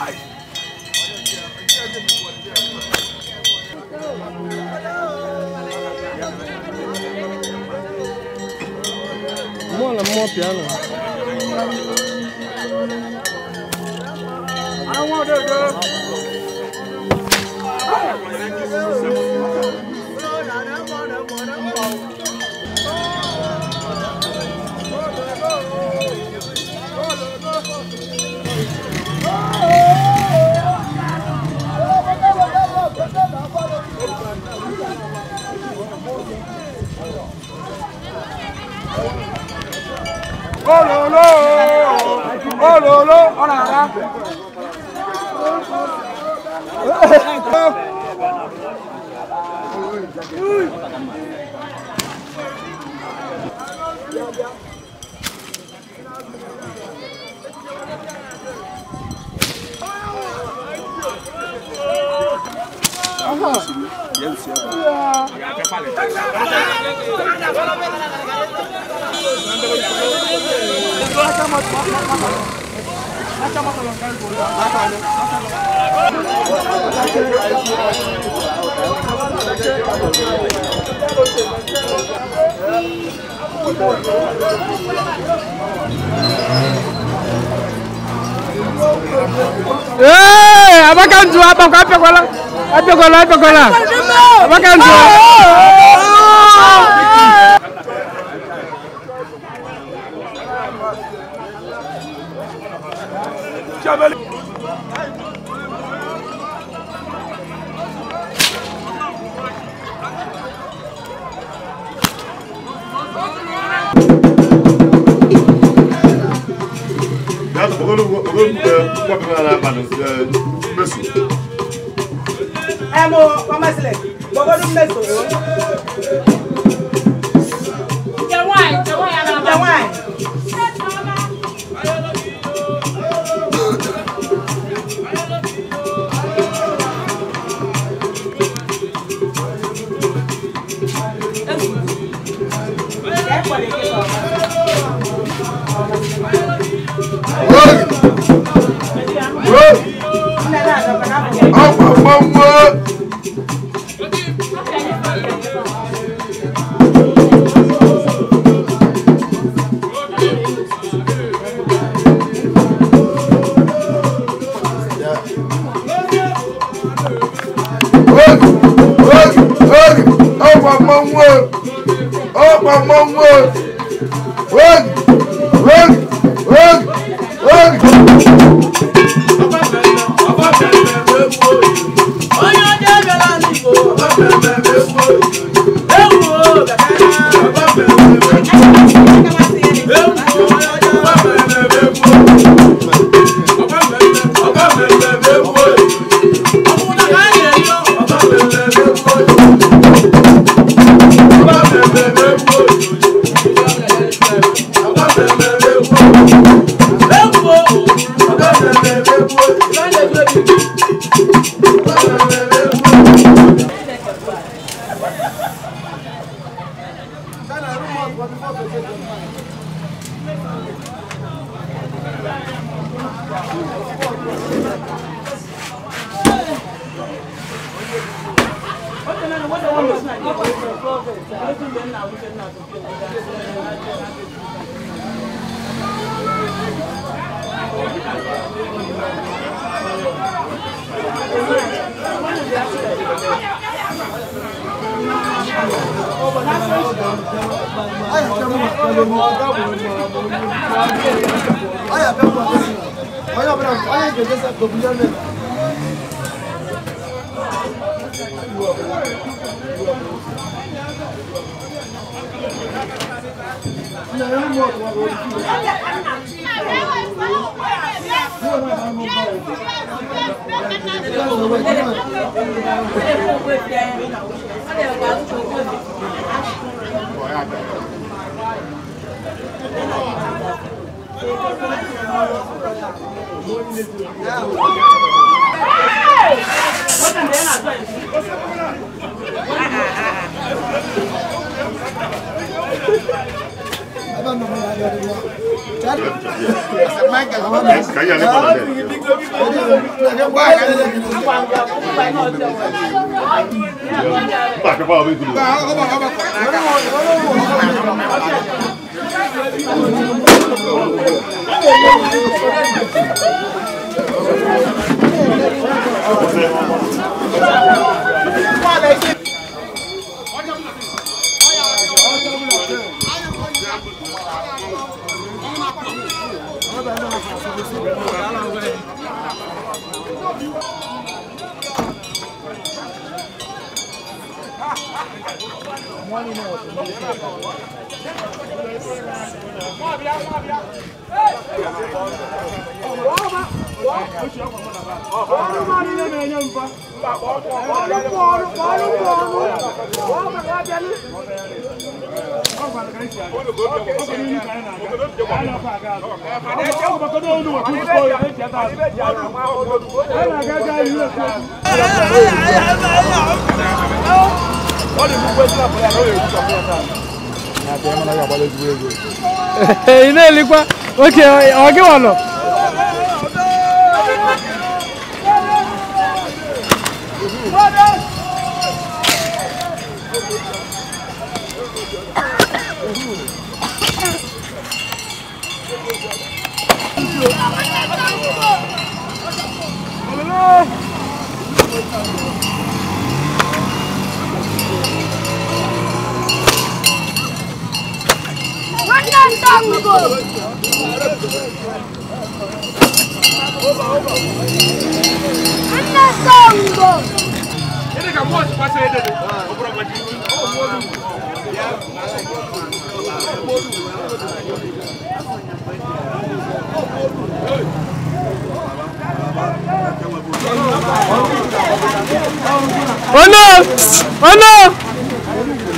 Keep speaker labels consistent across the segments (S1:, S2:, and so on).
S1: Mmụọ na mmụọ piano.
S2: Ololo! Ololo! Ọ̀nà àrá.
S1: Ee, Abaka nzu abakwa apịakwala apịakwala apịakwala Abaka nzu.
S3: Ya da ogolo ogolo kwa kwa na ba no mesu.
S4: ẹ mo pọmẹsílẹ gbogbo ọdún mẹsàn án.
S5: Jẹ wine, jẹ wine ara
S4: jẹ wáìn. ẹ pọ̀ lè ké sọ̀rọ̀.
S3: Woi! Woi!
S4: Nne náà lọ kọ́ náà fún mi.
S3: Ọ̀pọ̀ mọ́mọ́! Woi! Woi! Woi! Ọ̀pọ̀ mọ́mọ́! Ọ̀pọ̀ mọ́mọ́! Woi! Woi! Woi! Woi!
S4: Ẹ bá mi mọ ìyá rẹ̀ wá.
S3: Ka ya le pa le. Ba ka pa obi kulu.
S1: ị na-elikwa oke ọ gị nwa nọ Oh no! Oh no!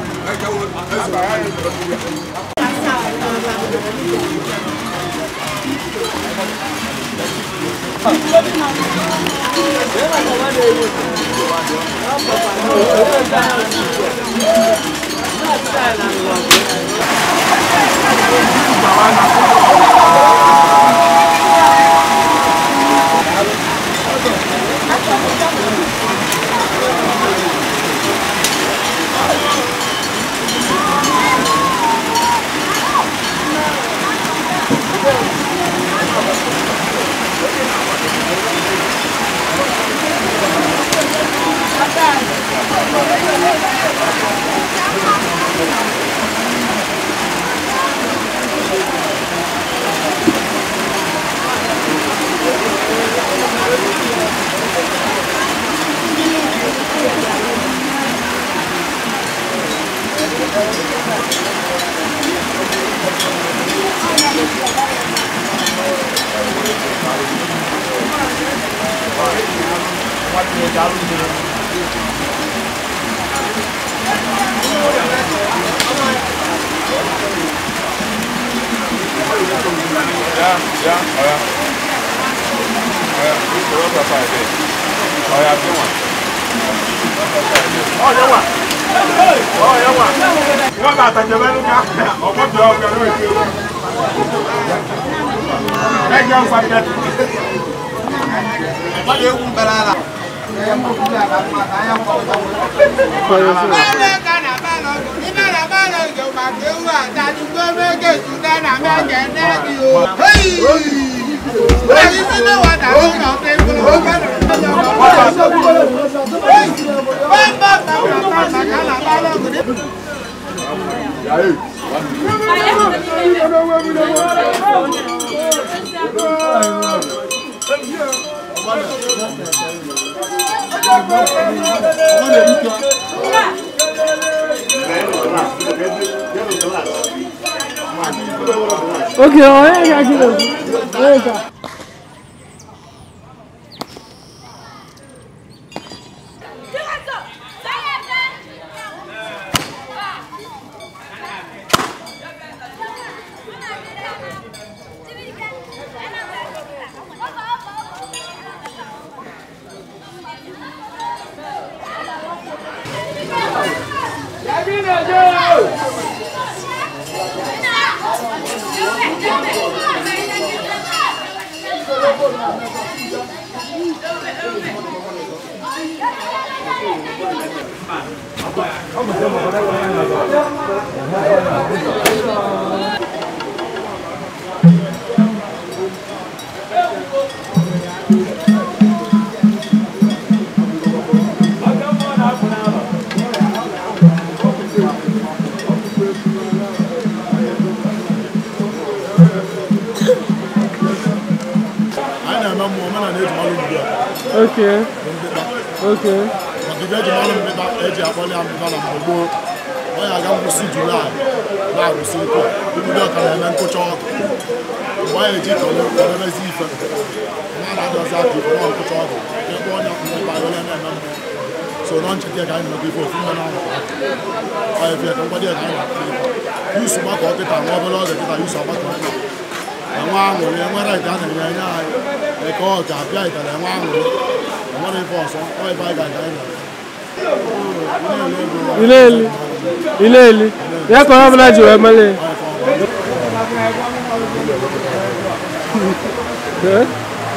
S2: Wọ́n bá àtàjẹ́ mẹ́nu ká ọ̀pọ̀ bí ọ̀gbẹ́ ló èké. Ẹgbẹ́ ń fàdé. Wọ́n lè wù bẹ̀rẹ̀ la.
S1: oke onye ga-agịrị onye ga
S5: Thank you.
S3: anyị na-eme mmụọ omenala eji malụ mbido
S1: Okay. Okay.
S3: maka ibe eji malụ mbịba eji akpọli ya mbịba na mgbe gboo ọ ya aga ngwụsị julaị na-arụsị ike ibido ọka na-eme nkụcha ọkụ mgbe anyị eji kọdebezi ife na na-adọzi aka ife na nkụcha ọkụ ebe onye mbịba were na-eme mmụọ so nọ ncheke ka anyị nọgị ife ofu mme na onye fie ka nkwado ya ka anyị na-akpọ ife yusu gbakọ kịta nwa obere oge kịta yusu agbakọ ya enwe aṅụrị enwere nke a na-enye enye anyị eke ọ ga-abịa itara enwe aṅụrị enwere ife ọzọ ọ ebe anyị ga-aga anyị
S1: Ileli. Ileli. Ya ka ọ bụla ji wee mele. Eh?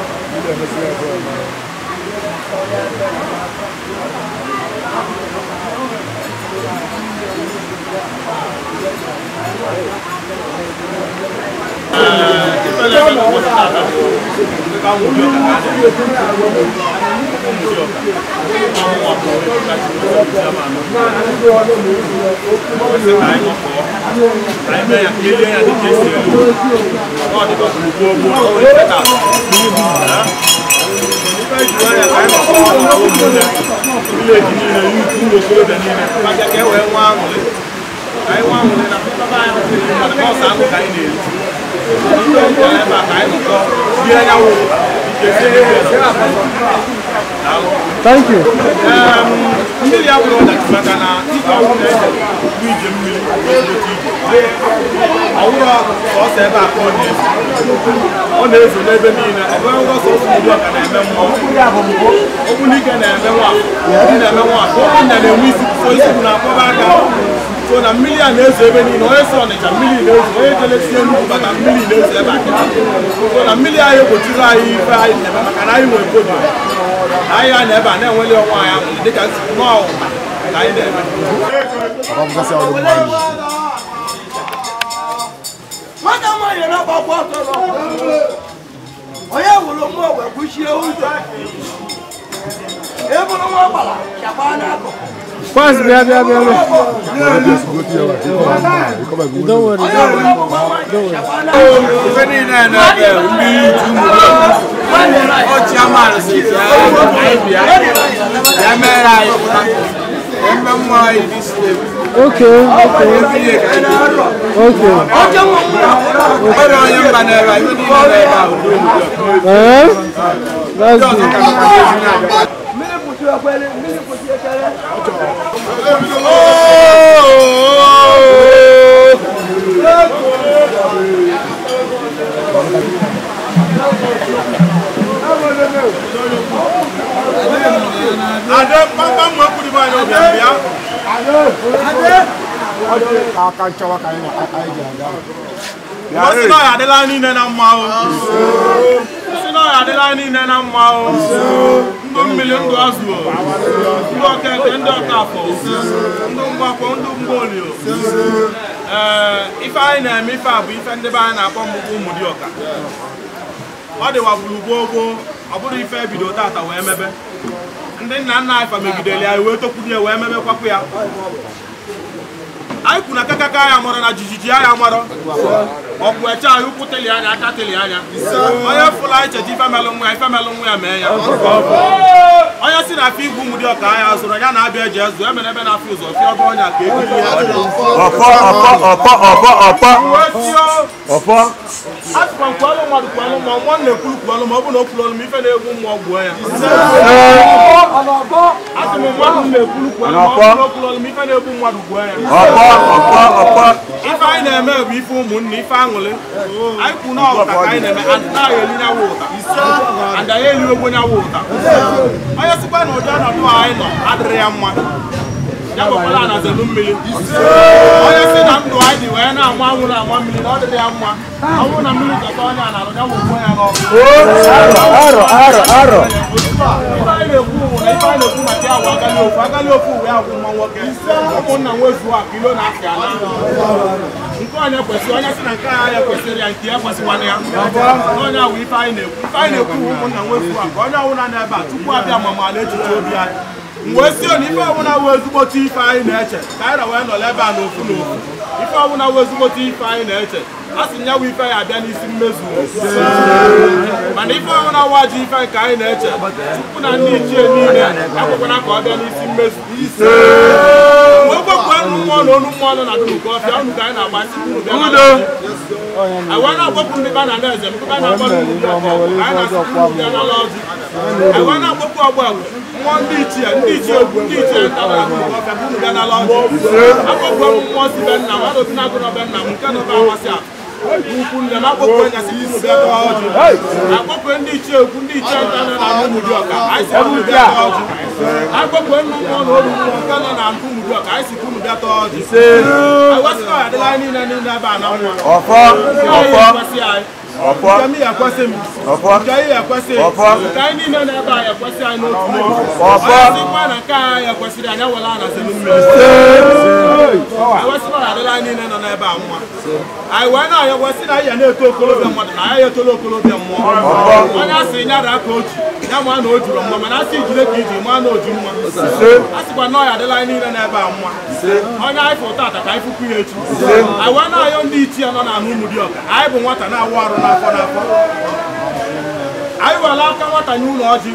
S1: Thank you.
S2: mmiri abụrụ ọdachi maka na ike ọgwụ na-eje ije mmiri ọwụrọ sọsọ ebe a ka ọ na-ezo ọ na-ezo n'ebe niile ọ bụghị ngwa sọsọ ndị ọka na-eme mmụọ okwu n'ike na-eme nwa ndị na-eme nwa okwu nna na-enwe isi so isi bụ na-akpọba aka so na mmiri a na-ezo ebe niile onye si ọnịcha mmiri na-ezo onye jelesie nnukwu bata mmiri na-ezo ebe a kịta so na mmiri anyị egbochiri anyị ife anyị na-eme maka na anyị nwere kodo anyị ya na ebe a na-enweli ọnwa anyị ahụ dịka nnọọ ka anyị na-eme
S3: ọbụgasị ọrụ mma anyị
S6: nwata nwaanyị na-agbakwa ọtọ n'ọkụ onye wụrụ mmụọ wee kwuchie ụzọ ebụrụ nwa gbara chakwa n'akụkụ
S1: Kwaz bịa bịa bịa bịa. Don't worry.
S6: onye
S1: Don't
S6: wụrụ ọgbụgba nwaanyị chakwa n'akụkụ
S2: ife niile na-ebe mmiri ju ọchịaman si anyị bịa ya mere anyị pụta eme mmụọ anyị dị steeti
S1: Okay. Okay.
S2: etinye ka anyị
S1: Okay.
S6: oche nwa mmụọ
S2: nwere onye mba na-ebe ife niile na-ebe ahụ dị obodo
S1: Eh? That's
S2: ọzọ
S1: good.
S2: ka maka ezi na-abịa
S6: mmiri pụtụ ekwere mmiri pụtụ ekere
S2: Ade kpamkpam nwa kwuru bụ anyị ọbịa bịa
S3: aka nchawa ka anyị na anyị ji aga
S2: Ọ sị na ọ ya adịla niile na mma o sị na ọ ya adịla niile na mma o ndụ mmiri ndụ azụ o ndụ okeke ndị ọkafọ ndụ mgbakọ ndụ mgbaoli o ee ife anyị na-eme ife a bụ ife ndị be anyị na-akpọ mgbukwu ụmụ dị ọka ọ dịwa gburu gboo gboo ọ bụrụ ife ebido tata wee mebe ndị nna nna anyị fa megidere ya wee tokwuru ya wee mebekwapụ ya anyị kwuru na kakaka ya mọrọ na jijiji ya mọrọ ọkwụ eche anyị ụkwụ teli anya aka teli anya onye fụrụ anyị cheta ife melụ nwa ya ife melụ nwa ya mee ya onye si na afọ igwu ụmụ dị ọka ya zụrụ ya na-abịa eji ezụ emere ebe na-afọ ụzọ fịa ọba ọnya ka ekiri ya
S7: ọpọ ọpọ ọpọ ọpọ ọpọ
S2: wee tio
S7: ọpọ
S2: atụkwa nkwalụ mmadụ kwalụ ma nwa na-ekwuru kwalụ ma ọ bụ na o kwuru ọlụ ma ife na-egwu mmụọ gbuo ya atụ m mmadụ na-ekwuru kwalụ ma ọ bụ na o kwuru ọlụ ma ife na-egbu mmadụ gbuo ya
S7: ọpọ ọpọ ọpọ
S2: ife anyị na-eme bụ ife ụmụnne ife aṅụrị anyị kwu na ụta ka anyị na-eme and na anyị eli nyawa ụta and anyị eli ogbo nyawa ụta onye sikwa na ụdị ọnọdụ a anyị nọ adịrị ya mma ya gbakwala na zelu mmiri onye si na ndụ anyị dị wee na-anwụ anwụ na anwa mmiri na ọ dịrị ya mma ọnwụ na mmiri zọta onye a na-alụ ya wụgbo ya n'ọkụ
S1: arọ arọ arọ
S2: ife anyị na-ekwu bụ na ife anyị na-ekwu maka ya bụ agali ofu agali ofu wee agwụ nwa nwoke ụmụnna nwezuo a kilo na afịa na nke onye kwesịrị onye si na nke agha ya kwesịrị ya nke ya kwesịkwana ya na onye ahụ ife anyị na-ekwu ife anyị na-ekwu bụ ụmụnna nwezuo a ka onye ọbụla n'ebe a tupu abịa mamala echiche obi anyị mgbe si na ife ọbụla wụ ezigbote ife anyị na-eche ka anyị na wee nọrọ ebe a n'ofu n'ofu ife ọbụla wụ ezigbote ife anyị na-eche a sị ya wụ ife ya abịa n'isi mmezu mana ife ọbụla wụ ajọ ife nke anyị na-eche tupu na ndị ichie niile akwụkwọna ka ọ bịa n'isi mmezu wee gwekwu ọnụ mmụọ na olu mmụọ nọ na dụnụkọ ọfịa ọnụ ka anyị na-agba isi unu bịa na anyị na-agbapụ ndị ba na eze ndị ba na-agba n'ugwu bịa ka anyị na-asị unu bịa n'ala ọjị anyị na-agbapụ ọgbọ mmụọ ndị ichie ndị ichie egwu ndị ichie ntabara dụnụkọ ọfịa bụ unu bịa n'ala ọjị agbapụ mmụọ si be nna m adọsi na agụ n'ọbe nna m nke nọbe amasị a ukwu nne m akpọkwe nyasị unu bịa tọọ ọjị akpọkwe ndị ichie egwu ndị ichie nta nọ na ụmụ dị ọka anyị si unu bịa tọọ ọjị akpọkwe nnu mmụọ na olu mmụọ nke nọ na ụmụ dị ọka anyị si unu bịa tọọ ọjị agwasịkọ ya adịla anyị niile niile ebe a na mma
S7: ọfọ ọfọ ọfọ
S2: nke m ya ekwesị m
S7: ọfọ
S2: nke anyị ya ekwesị
S7: Ọfọ.
S2: nke anyị niile na-ebe a ya ekwesị anyị n'otu n'otu
S7: Ọfọ.
S2: onye sịkwa na nke anyị ya ekwesịrị anyị ewela na selu mmiri ewesịkwa na adịla anyị niile nọ n'ebe a mma anyị wee na-anya wesị na anyị ya na-eto okolobịa mmadụ na anyị etola okolobịa mmụọ onye asị nyara ka o ji ya ma na o juru mma mana asị ijide ka iji ma na o ji mma a sịkwa na ọ ya adịla anyị niile n'ebe a mma onye anyị fụ tata ka anyị fụkwu ya echi anyị wee na-ayọ ndị ichie nọ n'ala ụmụ dị ọka anyị bụ nwata na-awụ arụ n'afọ n'afọ anyị were aka nwata nye ụlọ ọjị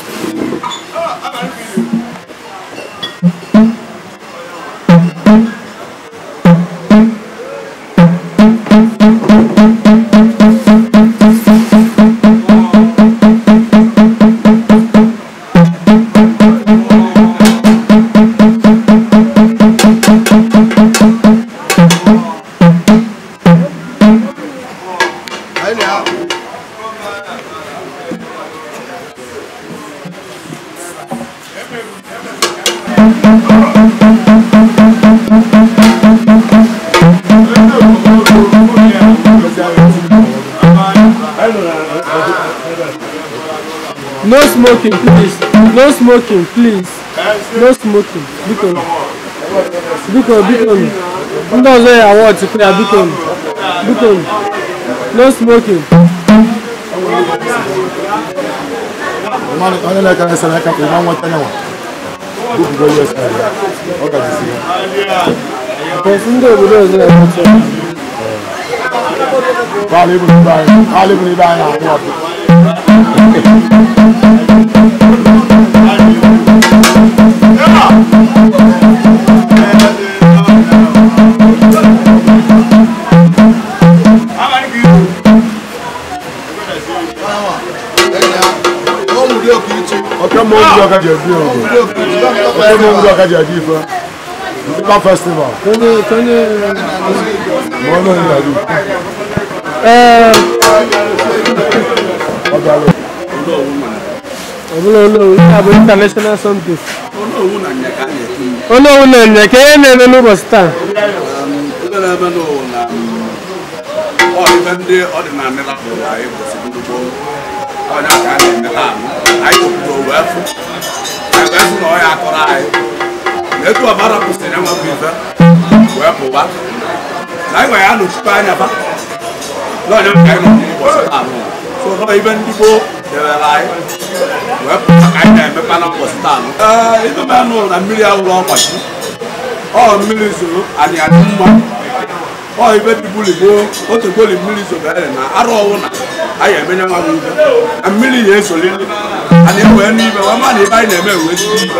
S1: no smoking please no smoking please no smoking biko biko biko ndị ọzọ ya awọ tupu ya biko biko no smoking
S3: Mmadụ onye na-eke na-ese n'aka ka ịma nweta nyanwa bubugo US ọ gajisi ya
S1: because ndị obodo ọzọ ya awọ tupu
S3: baala ibu n'ibe anyị baala ibu n'ibe anyị na-ahụ ọkụ oke mma obi ọka ji ebi ogo oke mma obi ọka ji ebi ife Ndịkpa festival
S1: onye onye
S3: ma onye onye na-ebi
S1: ee
S3: ọ bịara
S1: ọbụla onowu ihe a bụ international something onowu na nya ka ihe na-eme n'ụbọchị taa
S8: ebe na-eme n'ụwa na ọ ibe ndị ọdịnala rapụrụ anyị kwesịrị ugbo onye ka a na-eme taa anyị obodo wee fụ anyị wee fụ na ọ ya akọrọ anyị na etu ọbara kwụsịrị enwe bụ ife wee pụba na anyị nwere ya nọchite anya ba na onye ka anyị nọ n'ụbọchị taa nụ so nọ ibe ndị gboo debere anyị wee pụta ka anyị na-emepa na ụbọchị taa nụ ee ibe mee nụ na mmiri awụrụ ọgbachi ọ mmiri zoro anyị adị mma ọ ibe dịbuli gboo otu gboli mmiri zobere na arụ ọwụ na anyị emenye nwa ibe na mmiri ya esolili anyị ewee n'ibe wee ma na ibe anyị na-eme wee ziri ibe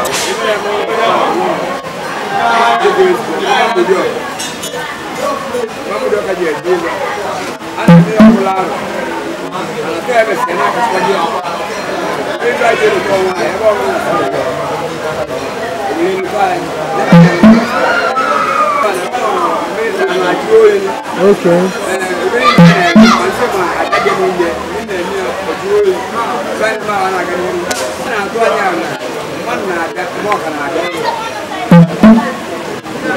S1: okay
S9: na-atụ anya na mmadụ na-abịa mgbe ọka na-abịa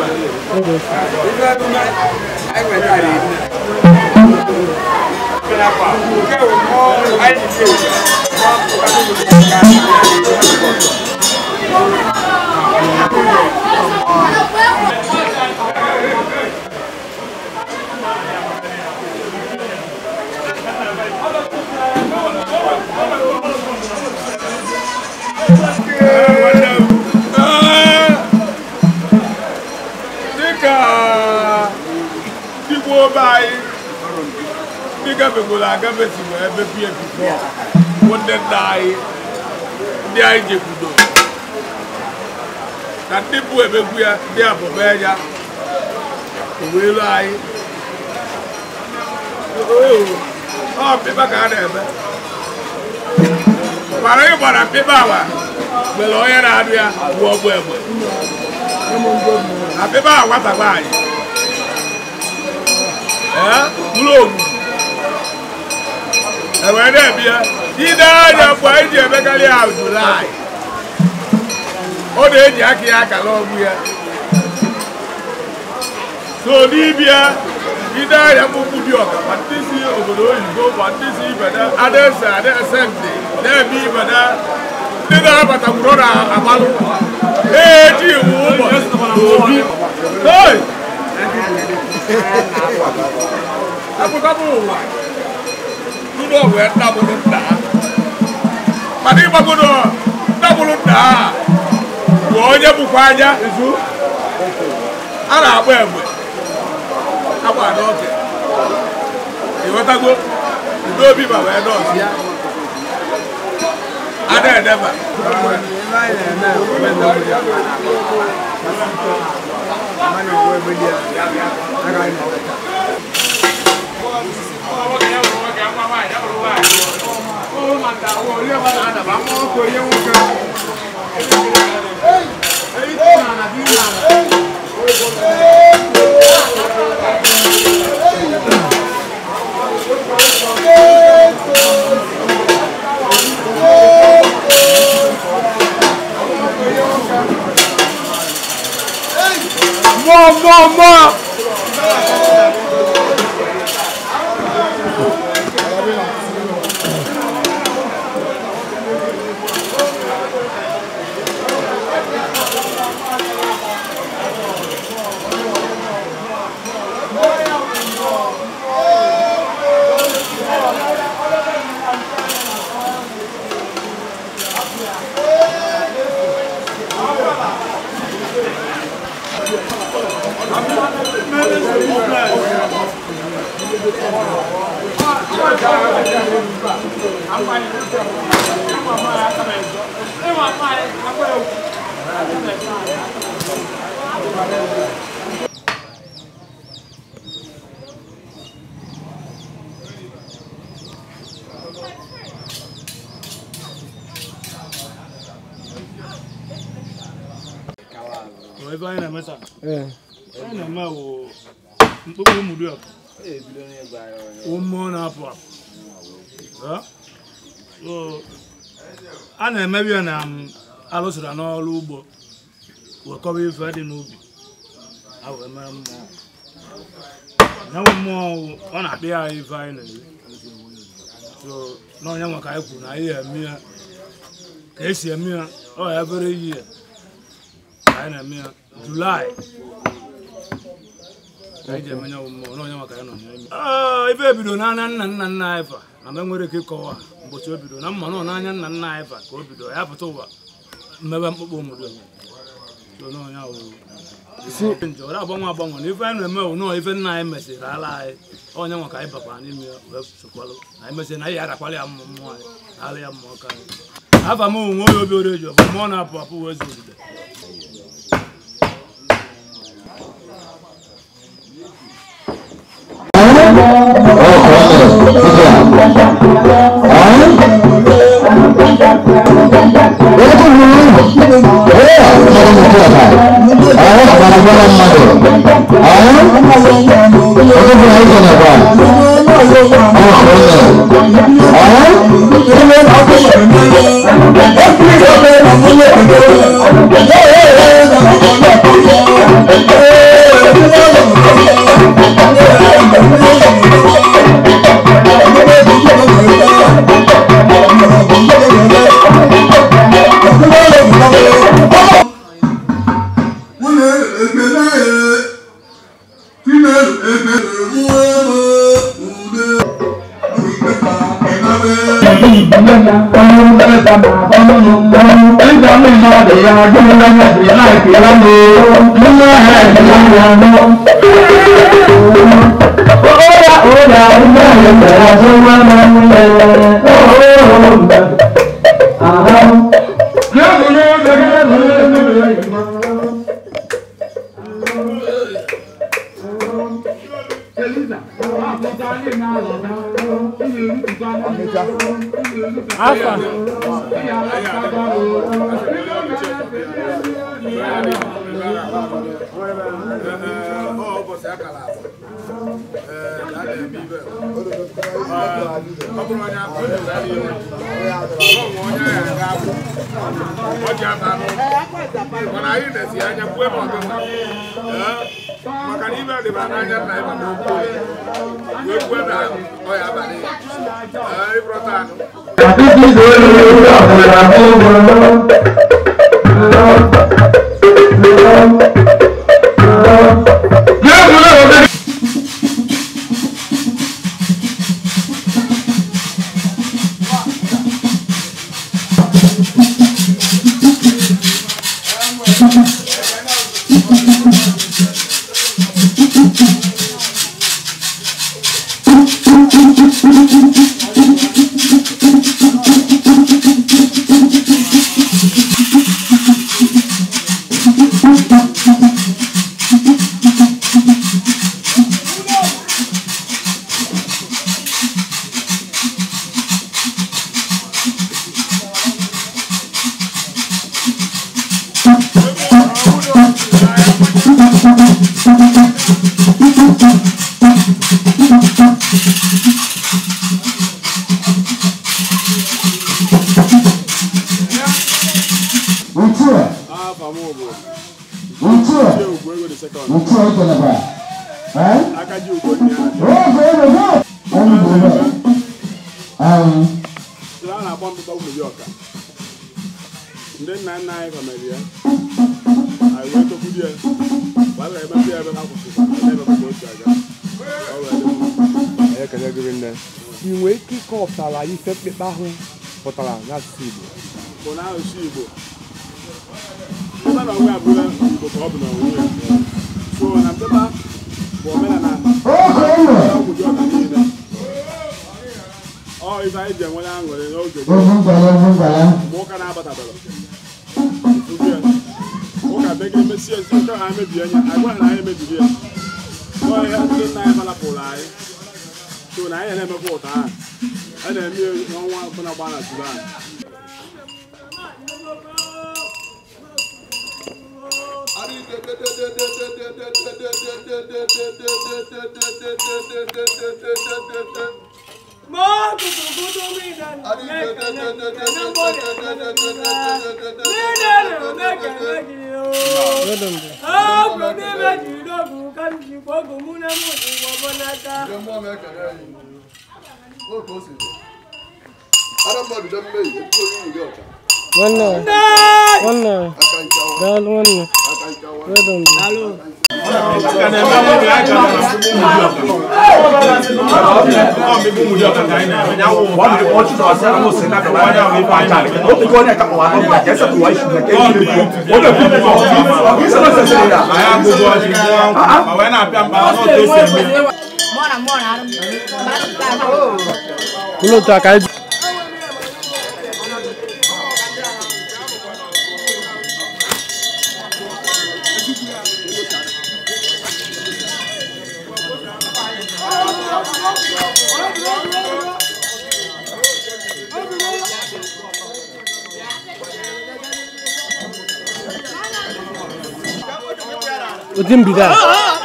S2: dịka ndị gboo be anyị ndị gafegoro agafe si wee mepie bifọ bụ ndị nna anyị ndị anyị jekwudo na ndị bụ emegbu ya ndị abụba ya owelu anyị ọ pịpa ka a na-eme mara ịgbara pịpa awa nwere onye na-adụ ya bụ ọgbụ egbe àbí bá àwọn àtàgbà yìí ẹ wúlò ògùn ẹ̀wọ̀n ẹ̀dẹ̀ bí ẹ dídá ẹ̀yà fún ẹ̀jẹ̀ ẹ̀mẹ́kálí àwùjọ láì ó lè jẹ́ àkìyà àkàlọ́ ọ̀gbìn yẹ tó ní ibi ẹ dídá ẹ̀yà fún kúbi ọ̀kà pàtí sí òbòdò òyìnbó pàtí sí ìbẹ̀dẹ̀ adẹ́sẹ̀ adẹ́sẹ̀ ǹdè dẹ́ẹ̀bí ìbẹ̀dẹ̀ dídá bàtàkùrọ̀ nà àbálò éèdì ìwúmọ̀ òbí Hey! Akụkọbụ ụwa tụrụ ọgwụ ya ndabụrụ nda mana ịgbagodo ndabụrụ nda bụ onye bụkwa anya a na-agba egbe agba n'oge ịghọtago udo obi ma wee nọọsụ ya ada edeba More, more, more!
S9: ebe anyị na-eme taa
S1: Ee.
S9: anyị na-eme wụ mkpụkpụ ụmụdị ọkụ wụ mmụọ na-apụ apụ Eh? So, a na-emebi ya na m alụsịra n'ọrụ ugbo wekọba ife dị n'ubi a wee mee mmụọ nyanwụ mmụọ wụ, ọ na-akpị ya ife anyị na-eri so n'ọnya nwa ka anyị kwuru na anyị eme ya ka esi eme ya ọ ya ebere iyi ya anyị na-eme ya julaị ka anyị ji eme ya mmụọ n'onye maka ya nọ n'ime ife ebido n'anya nna nna nna anyị fa na mgbe nwere ike ịkọwa ụbọchị o bido na mma nọ n'anya nna nna anyị fa ka o bido ya pụta ụwa mmebe mkpụkpụ obodo so n'onye ahụ nje ọ agbanwe agbanwe na ife anyị na-eme bụ nọọ ife nna anyị mesịrị ala anyị onye nwa ka anyị bakwara n'ime ya wee sokwalụ na anyị mesịrị na anyị adakwala ya mmụọ mmụọ anyị ala ya mmụọ ka anyị afa m onwe onye obi oreji ọ bụ mmụọ na-apụ apụ wee zo ogide
S10: Thank you.
S1: Alpha.
S2: ụbọchị akara agba ee na a na-eme ibe ọ bụrụ onye akụ onye ụra n'ihu ọnwụ onye ahịa ga-abụ ọ ji aba n'ụlọ mana anyị na-esi anya kwue ma ọgụ maka na ibe dịba n'anya nna ịba n'okwu wee kwue na ọya abalị ịbụrọta anụ a na-akpọ mbụba ụmụ ọka ndị nna nna anyị famili ya anyị wee tokwuru ya gbara emepe ya ebe ha kwụsịkwa ebe ka o si aga ọ wee dị mma
S10: ekele gịrị nne ị nwee ike ịkọpụtara ife mkpekpe ahụ pụtara n'asụsụ Igbo
S2: bụ na asụsụ Igbo ebe na onwe abụla Igbo ka ọ bụ na onwe ya so na mbeba bụ omenala ụmụdị ọka niile ọ ife anyị ji enwere aṅụrị n'oge mgbe ụka na-abatabara ụka megide mesie ezi nke ha mebie anya agwa na anyị mebiri ya ọ ihe ndị nna anyị malapụrụ anyị so na anyị na-emekwa ụta ahụ a na-eme ya n'ọnwa ọbụla gba na July
S1: nwanne nwanne daalụ nwanne wedon ụlọ otu aka eji ụdị mbido a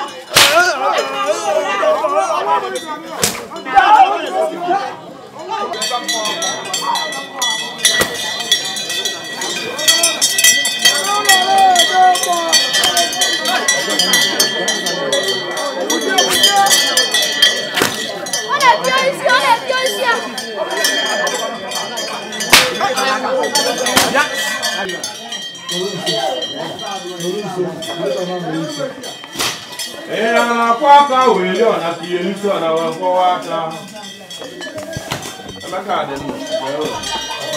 S7: Ee, na-akwọ aka weli ọna ka ihe n'isi ọna wee kwọwa aka. Emeka dị mma.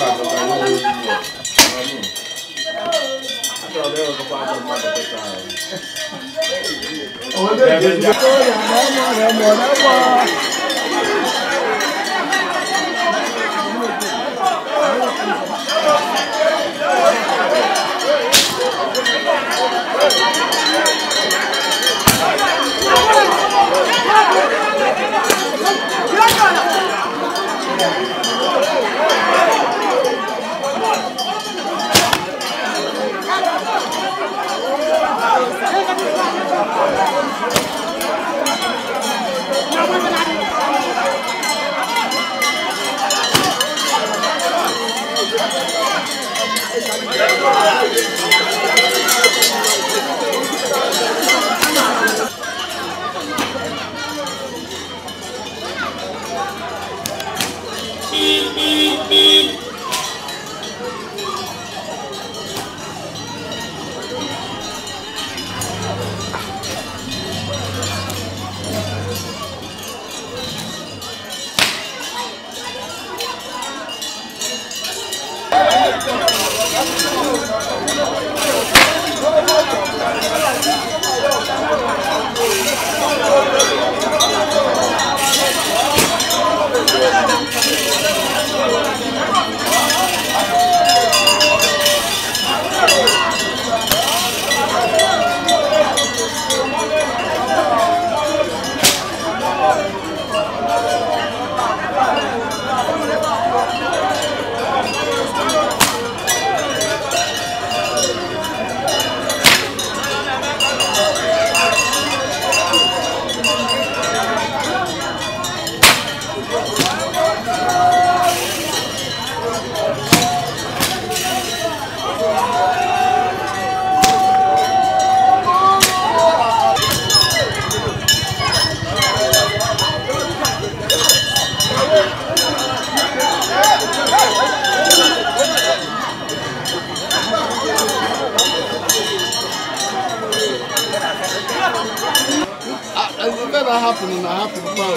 S6: ebe na-ahapụrụ na-ahapụ mmanụ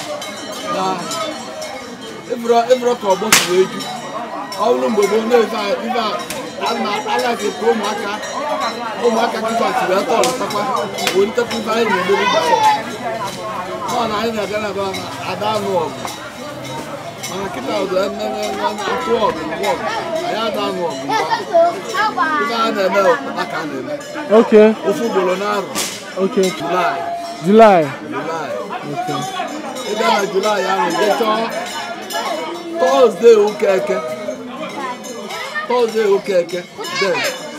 S6: na ịbụrụ ka ọgbọ si wee ju ọ bụrụ mgbe gboo na-efe ife anaghị ka ụmụaka ụmụaka kịta si wee tọọ ntakwa wee ntekwa ife anyị na-emeri gbasọ ọ na anyị na-aga na ebe ada anụ ọgụ mana kịta ọdụ atụ ọgụ mgbe ọgụ anyị ada anụ ọgụ mgbe ife a na-eme aka a na-eme
S1: Okay.
S6: ofu ugboro na-arụ
S1: Okay.
S6: Julaị
S1: July.
S6: Julaị
S1: Okay.
S6: ịga na julaị ahụ je chọọ tọzdee ụka eke tọzdee ụka eke den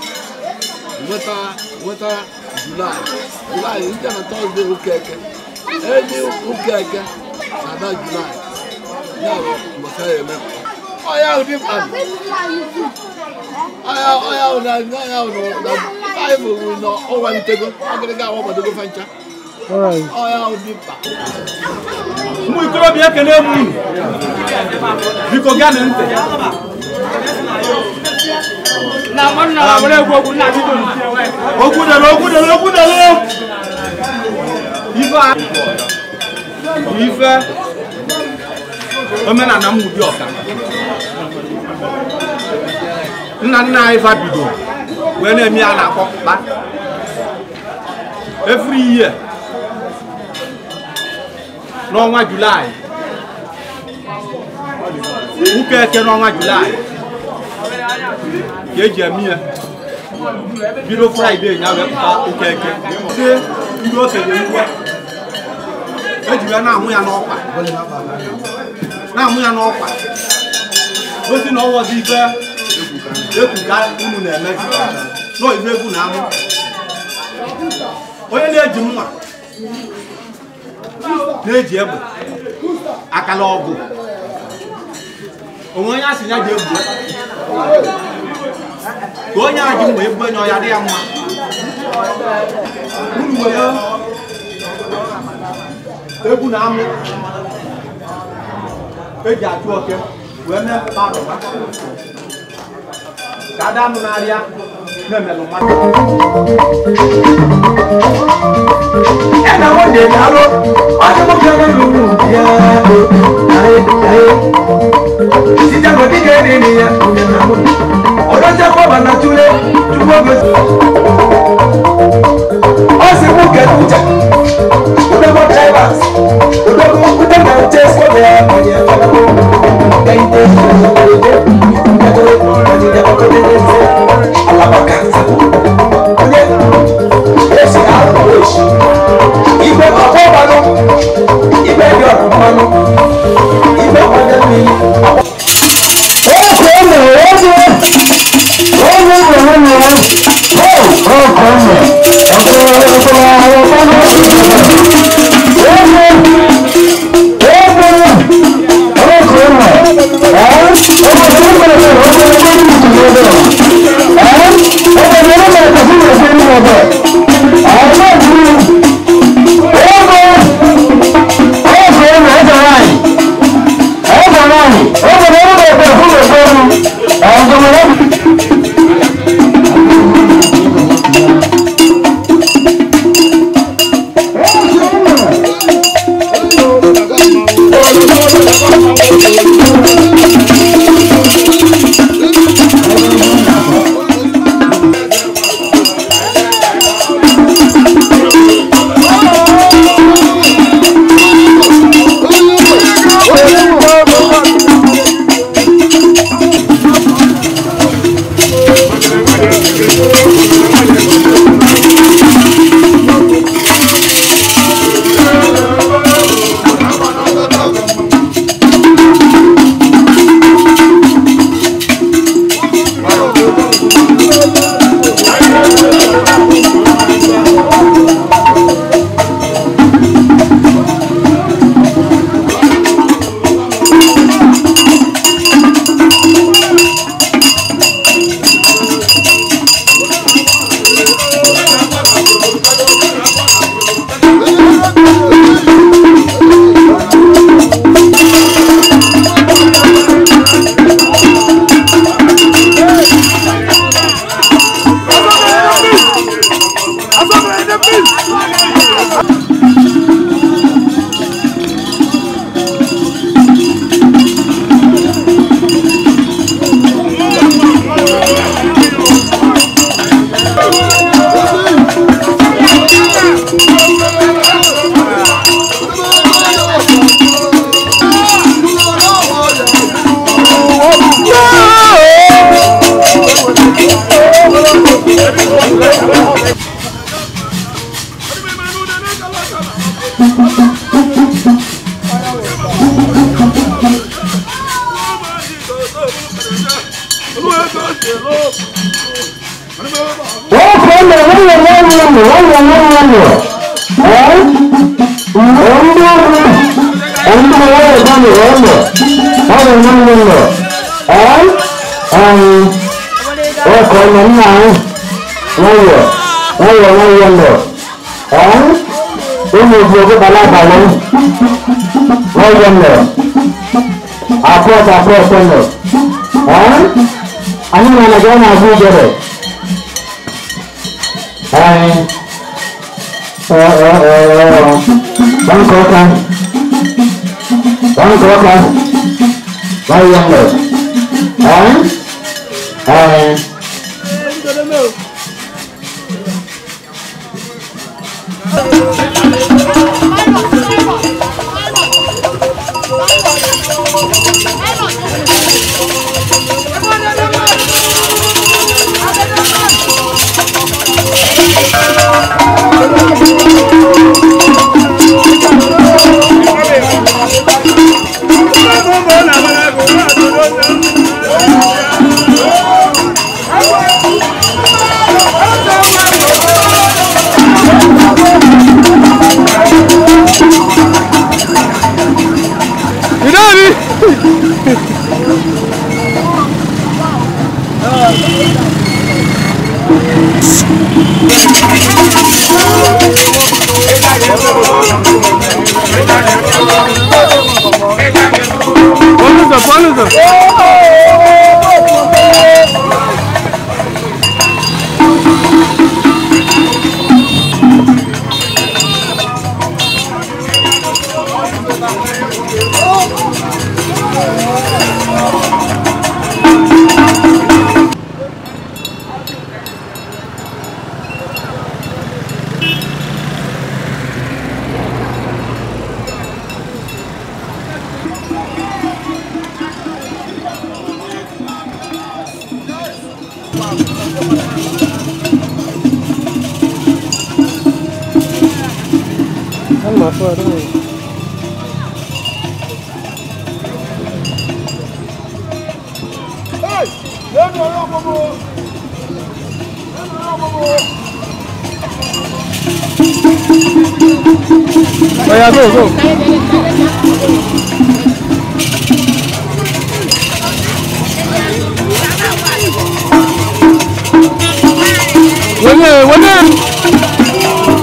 S6: nweta nweta julaị julaị ije na tọzdee ụka eke enyi ụka eke na-ada julaị ya bụ mbọsa ya eme ọya ahụ dị mkpa ọya ọya ahụ na ọya ahụ na baịbụl bụ na ọ walitego ọgịrịga awọgbadogo fancha
S1: Alright.
S6: ọya ahụ dị mkpa
S2: ụmụ ikorobịa ekene m unu biko gana ntị
S5: na nwanne na were egwu okwu nna bido
S2: okwu dere okwu dere okwu dere ife a bụ ife omenala m ụdị ọka nna nna anyị fa bido wee na-eme ya na-akpọ kpa every year n'ọnwa julaị ụka eke n'ọnwa julaị ka eji eme ya bido fraịde ya wee pụta ụka eke ndị ndị okenye iwe eji ya na-amụ ya n'ọkwa na-amụ ya n'ọkwa ozi na ọwọzi ife ekwu ka unu na-emezi nọ ife egwu na amụ onye na-eji mma na-eji egbe akala ọgụ onwe onye asị ya ji egbu ka onye a ji mma egbu enye ọya dị ya mma unu were egwu na amụ eji achụ oke wee mee mkparụba ka ada anụ n'arịa na-emelụ mmadụ ẹnna wọn de dalo ọdún mọ kí ọmọ lulu bíá o ayé ayé síjà kò díje ní nìyẹn òye nàmú ọdún tẹ kọ bàtà túlé túbọ̀ gbèsè ọsì mú kẹtù jẹ ọdún mọ drivers ọdún mọ ọdún mọ tẹ sọgbẹ ọyẹ ọdún mọ kẹyìn tẹ alabaka onye esi ahụ esi igbe ọkpọ mmanụ igbe dị ọkụ mmanụ igbe ọkpọnye mmiri
S11: ọkọ̀ ọmọ nínú àwọn wọ́n yọ wọ́n yọ wọ́n yọ lọ ọ̀hún ụmụ ojú ojú bala abalị wọ́n yọ lọ apọt apọt lọ ọ̀hún anyị na na gana azụ ijere anyị banka ọka banka ọka wọ́n yọ lọ ọ̀hún ọ̀hún.
S1: Follow follow That's my fault, don't worry. Oh yeah, go, go. Wene, wene.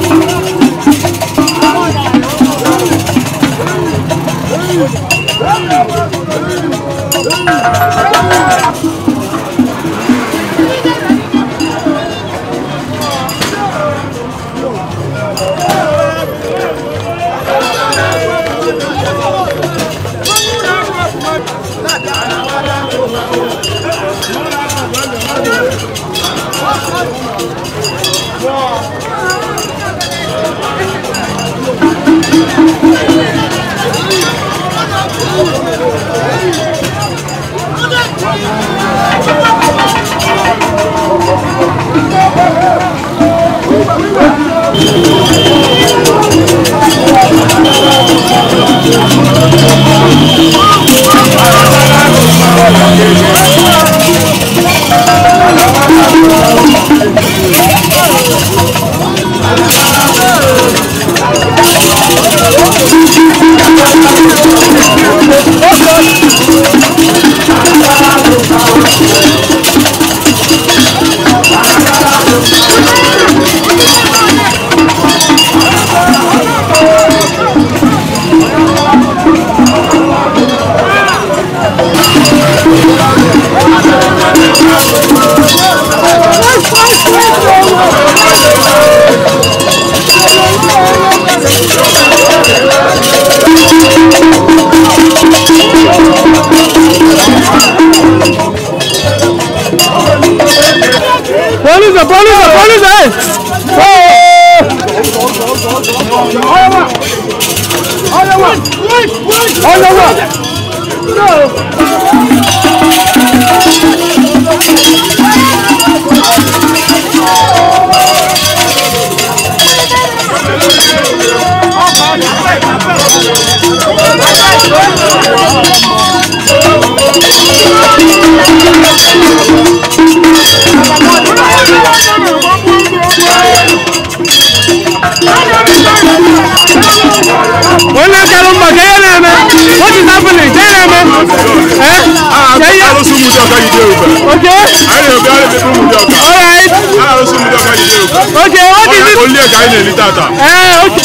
S1: Police, police, police, hey! Oh! Onye kara mba ka ihe na-eme? What is happening? Ka ihe na-eme? Eh? Ka ihe?
S2: arụsị ụmụ ọka jide ube
S1: Okay.
S2: anyị na-ebi ara ebe ụmụ ọka
S1: Alright.
S2: arụsị ụmụ ọka jide ube
S1: Okay, what is it?
S2: olie ka anyị na-eli tata
S1: Eh, okay.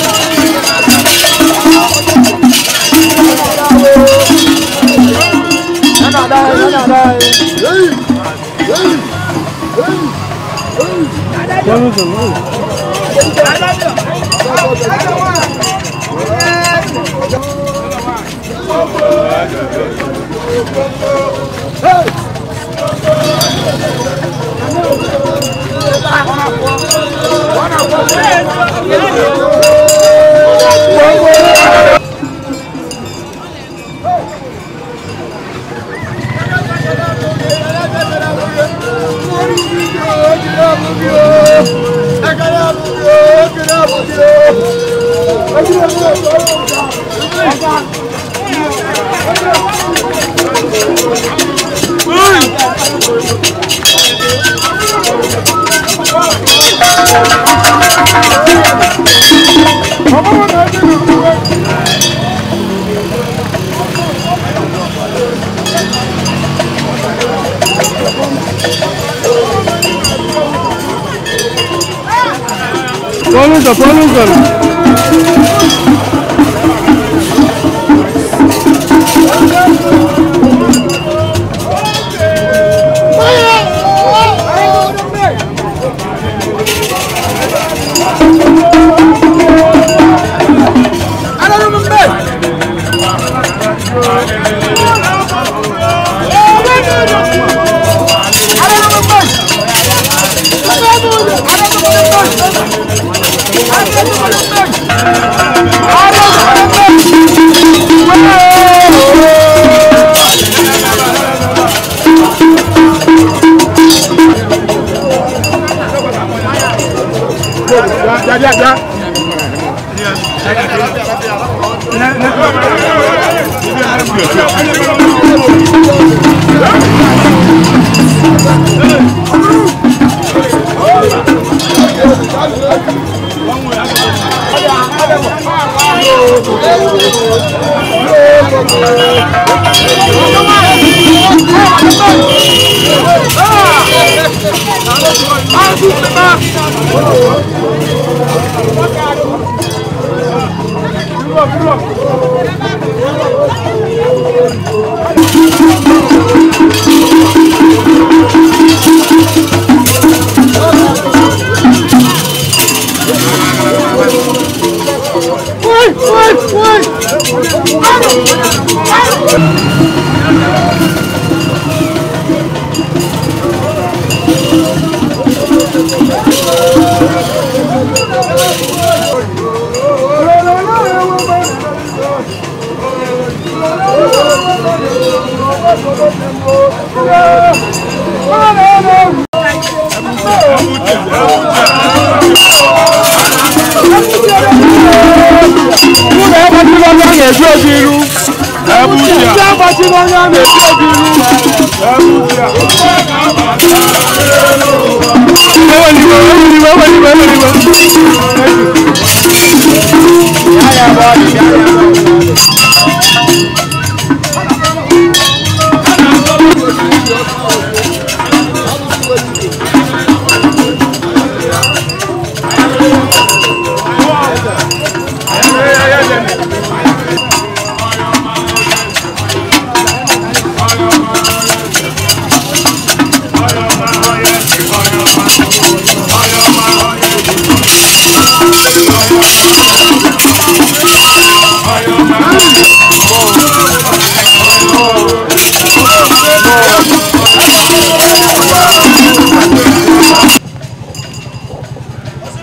S1: Police, police.
S12: Thank you.
S9: bịa bịa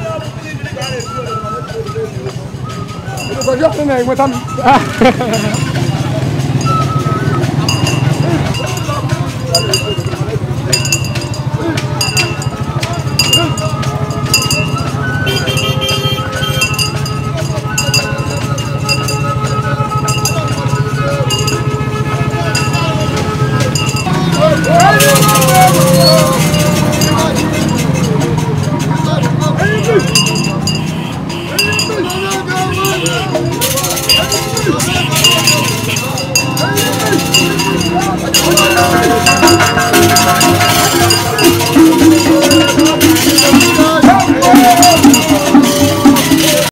S10: Enweta m.